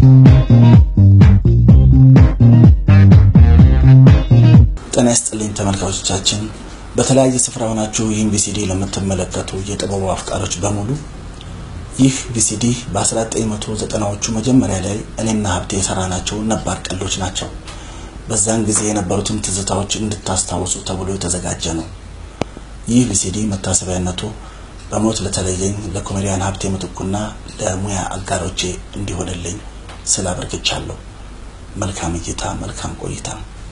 ጤና ይስጥልኝ ተመልካቾቻችን፣ በተለያየ ስፍራ ሆናችሁ ይህን ቪሲዲ ለምትመለከቱ የጥበቡ አፍቃሮች በሙሉ ይህ ቪሲዲ በ1990ዎቹ መጀመሪያ ላይ እኔና ሀብቴ የሰራናቸው ነባር ቀልዶች ናቸው። በዛን ጊዜ የነበሩትን ትዝታዎች እንድታስታውሱ ተብሎ የተዘጋጀ ነው። ይህ ቪሲዲ መታሰቢያነቱ በሞት ለተለየኝ ለኮሜዲያን ሀብቴ ምትኩና ለሙያ አጋሮቼ እንዲሆንልኝ ስላበርግቻለሁ። መልካም እይታ፣ መልካም ቆይታ።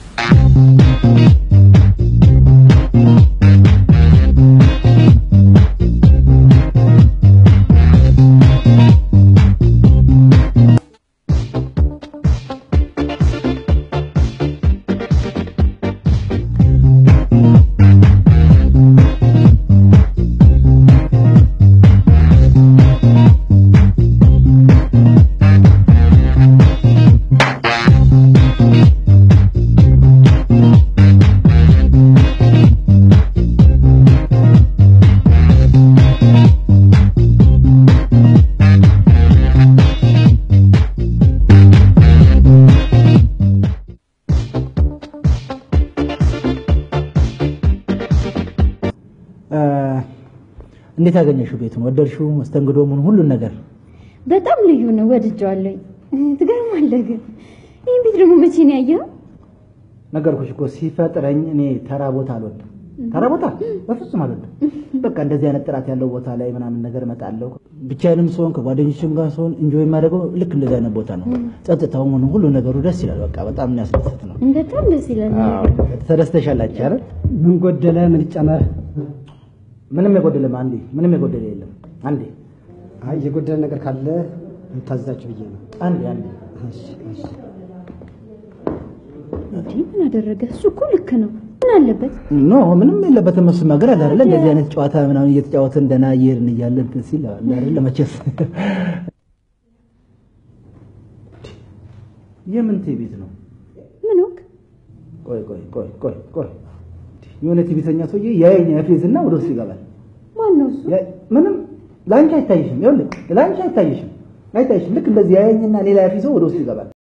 እንዴት ያገኘሽው? ቤቱን ወደድሽው? መስተንግዶ ምን ሁሉን ነገር በጣም ልዩ ነው፣ ወድጀዋለሁ። ትገርማለህ። ግን ይህን ቤት ደግሞ መቼ ነው ያየኸው? ነገርኩሽ እኮ ሲፈጥረኝ እኔ ተራ ቦታ አልወድም። ተራ ቦታ በፍጹም አልወድም። በቃ እንደዚህ አይነት ጥራት ያለው ቦታ ላይ ምናምን ነገር እመጣለሁ። ብቻዬንም ስሆን ከጓደኞችም ጋር ስሆን እንጆይ የማደርገው ልክ እንደዚህ አይነት ቦታ ነው። ጸጥታው ምን ሁሉ ነገሩ ደስ ይላል። በቃ በጣም የሚያስደስት ነው። በጣም ደስ ይላል። ተደስተሻላችሁ አይደል? ምን ጎደለ? ምን ይጨመር? ምንም የጎደለም አንዴ ምንም የጎደለ የለም። አንዴ አይ የጎደለ ነገር ካለ ታዛችሁ ብዬ ነው። አንዴ አንዴ እሺ፣ እሺ። እንዴ ምን አደረገ? እሱ እኮ ልክ ነው። ምን አለበት? ኖ ምንም የለበትም። እሱ ነገር አለ አይደለ? እንደዚህ አይነት ጨዋታ ምናምን እየተጫወትን ደህና እየሄድን እያለ እንትን ሲል አለ አይደለ? መቼስ የምን ቴ ቤት ነው? ምን ወቅ ቆይ ቆይ ቆይ ቆይ ቆይ የሆነ ቲቪተኛ ሰውዬ ያየኝ ያፌዝና ወደ ውስጥ ይገባል። ማን ነው እሱ? ያ- ምንም ለአንቺ አይታይሽም። ይኸውልህ ለአንቺ አይታይሽም አይታይሽም። ልክ እንደዚህ ያየኝና ሌላ ያፌዘው ወደ ውስጥ ይገባል።